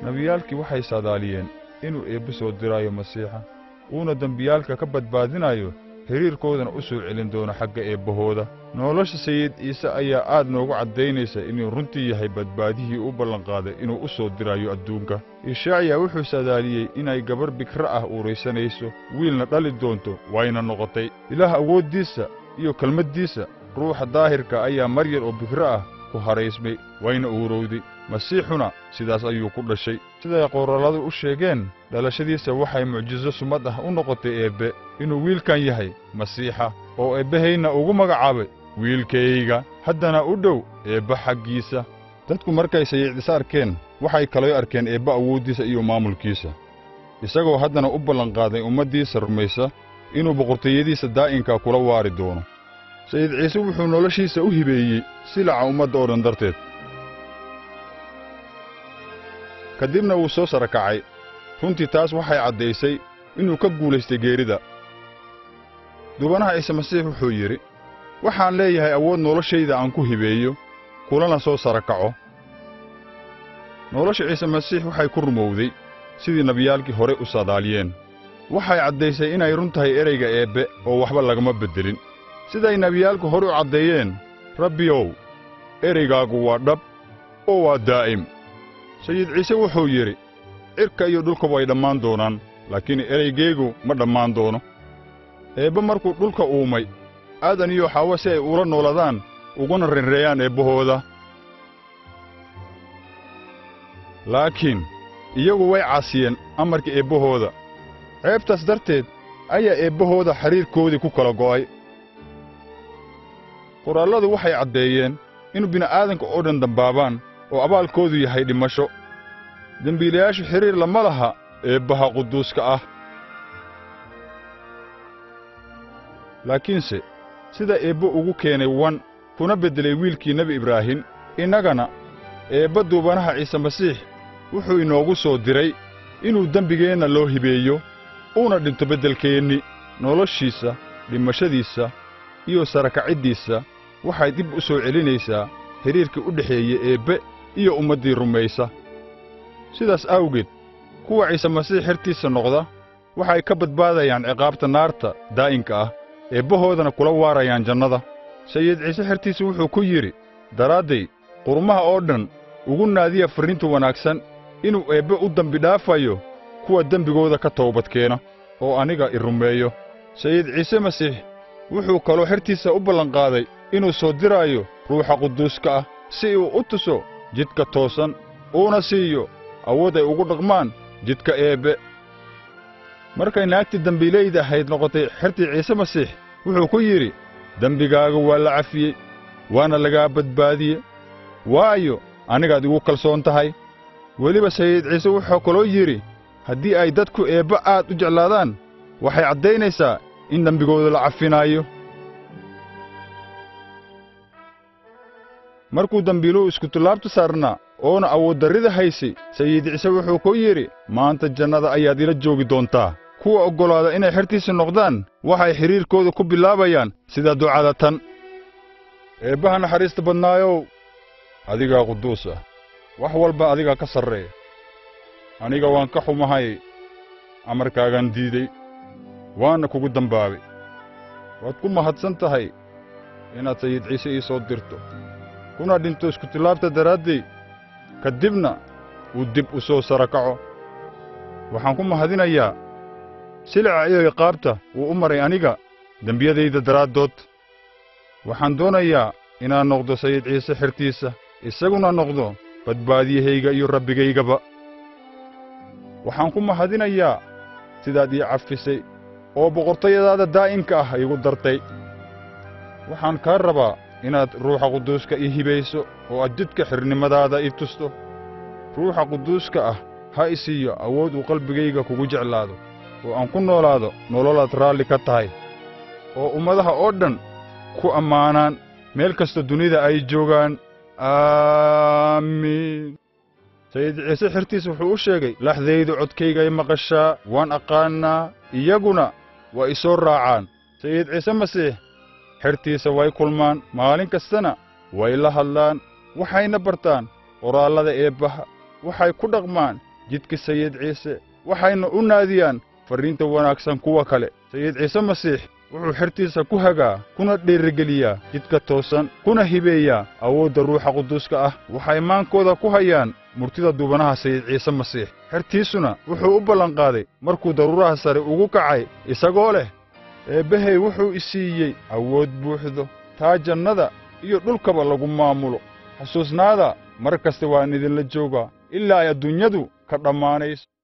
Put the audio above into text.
nebiyaalkii waxay saadaaliyeen inuu eebbe soo diraayo masiixa uuna dembiyaalka ka badbaadinayo xidhiirkoodana u soo celin doono xagga eebbahooda nolosha sayid ciise ayaa aad noogu caddaynaysa inuu runtii yahay badbaadihii u ballanqaaday inuu u soo diraayo adduunka ishaaciya wuxuu saadaaliyey inay gabarh bikra ah uuraysanayso wiilna dhali doonto wayna noqotay ilaah awooddiisa iyo kelmaddiisa ruuxa daahirka ayaa maryar oo bikro ah ku haraysmay wayna uurowday masiixuna sidaas ayuu ku dhashay siday qoralladu u sheegeen dhalashadiisa waxay mucjiso sumad ah u noqotay eebbe inuu wiilkan yahay masiixa oo eebbahayna ugu magacaabay wiilkayga haddana u dhow eebba xaggiisa dadku markay sayiicdis arkeen waxay kaloo arkeen eebba awooddiisa iyo maamulkiisa isagoo haddana u ballanqaaday ummaddiisa rumaysa inuu boqortooyadiisa daa'inka kula waari doono sayid ciise wuxuu noloshiisa u hibeeyey silaca ummadda oo dhan darteed ka dibna wuu soo sara kacay runtii taas waxay caddaysay inuu ka guulaystay geerida dubanaha ciise masiix wuxuu yidhi waxaan leeyahay awood noloshayda aan ku hibeeyo kulana soo sara kaco nolosha ciise masiix waxay ku rumowday sidii nebiyaalkii hore u saadaaliyeen waxay caddaysay inay run tahay ereyga eebbe oo waxba lagama beddelin siday nebiyaalku hore u caddeeyeen rabbiyow ereygaagu waa dhab oo waa daa'im sayid ciise wuxuu yidhi cirka iyo dhulka way dhammaan doonaan laakiin ereygaygu ma dhammaan doono eebbe markuu dhulka uumay aadan iyo xaawo si ay ula nooladaan uguna renreeyaan eebbahooda laakiin iyagu way caasiyeen amarka eebbahooda ceebtaas darteed ayaa eebbahooda xidhiirkoodii ku kala go'ay qoraalladu waxay caddeeyeen in bini'aadanka oo dhan dambaabaan oo abaalkoodu yahay dhimasho dembiilayaashu xidhiir lama laha eebbaha quduuska ah laakiinse sida eebbe ugu keenay wan kuna beddelay wiilkii nebi ibraahim innagana eebba duubanaha ciise masiix wuxuu inoogu soo diray inuu dembigeenna loo hibeeyo uuna dhinto beddelkeenni noloshiisa dhimashadiisa iyo sarakaciddiisa waxay dib u soo celinaysaa xidhiirkii u dhexeeye eebbe iyo ummaddii rumaysa sidaas awgeed kuwa ciise masiix xertiisa noqda waxay ka badbaadayaan ciqaabta naarta daa'inka ah eebbahoodana kula waarayaan jannada sayid ciise xertiisa wuxuu ku yidhi daraadday qurmaha oo dhan ugu naadiya farriinta wanaagsan inuu eebbe u dembi dhaafayo kuwa dembigooda ka toobadkeena oo aniga i rumeeyo sayid ciise masiix wuxuu kaloo xertiisa u ballanqaaday inuu soo diraayo ruuxa quduuska ah si uu u tuso jidka toosan uuna siiyo awood ay ugu dhaqmaan jidka eebbe markay naagtii dembiilayda ahayd noqotay xertii ciise masiix wuxuu ku yidhi dembigaaga waa la cafiyey waana lagaa badbaadiye waayo anigaad igu kalsoon tahay weliba sayid ciise wuxuu kaloo yidhi haddii ay dadku eebbe aad u jeclaadaan waxay caddaynaysaa in dembigooda la cafinaayo markuu dembiiluhu iskutallaabta saarnaa oona awooddarrida haysay sayid ciise wuxuu ku yidhi maanta jannada ayaad ila joogi doontaa kuwa oggolaada inay xertiisa noqdaan waxay xidhiirkooda ku bilaabayaan sida ducada tan eebbaha naxariista badnaayow adigaa quduus ah wax walba adigaa ka sarreeya aniga waan ka xumahay amarkaagaan diiday waana kugu dambaabay waad ku mahadsan tahay inaad sayid ciise ii soo dirto kuna dhinto iskutillaabta daraaddey ka dibna uu dib u soo sara kaco waxaan ku mahadinayaa silica iyo iqaabta wuu u maray aniga dembiyadayda daraaddood waxaan doonayaa inaan noqdo sayid ciise xertiisa isaguna noqdo badbaadiyahayga iyo rabbigaygaba waxaan ku mahadinayaa sidaad ii cafisay oo boqortayadaada daa'imka ah iigu dartay waxaan kaa rabaa inaad ruuxa quduuska ii hibayso oo aad jidka xirnimadaada ii tusto ruuxa quduuska ah ha i siiyo awood uu qalbigayga kugu jeclaado oo aan ku noolaado nololaad raalli ka tahay oo ummadaha oo dhan ku ammaanaan meel kasta dunida ay joogaan aamiin sayid ciise xertiis wuxuu u sheegay laxdaydu codkaygay maqashaa waan aqaannaa iyaguna waa i soo raacaan sayid ciise masiix xertiisa way kulmaan maalin kastana way la hadlaan waxayna bartaan qoraallada eebbaha waxay ku dhaqmaan jidka sayid ciise waxayna u naadiyaan farriinta wanaagsan kuwa kale sayid ciise masiix wuxuu xertiisa ku hagaa kuna dhiirigeliyaa jidka toosan kuna hibeeyaa awoodda ruuxa quduuska ah waxay maankooda ku hayaan murtida duubanaha sayid ciise masiix xertiisuna wuxuu u ballanqaaday markuu daruuraha sare ugu kacay isagoo leh eebbahey wuxuu i siiyey awood buuxdo taa jannada iyo dhulkaba lagu maamulo xusuusnaada mar kasta waan idinla joogaa ilaa ay adduunyadu ka dhammaanayso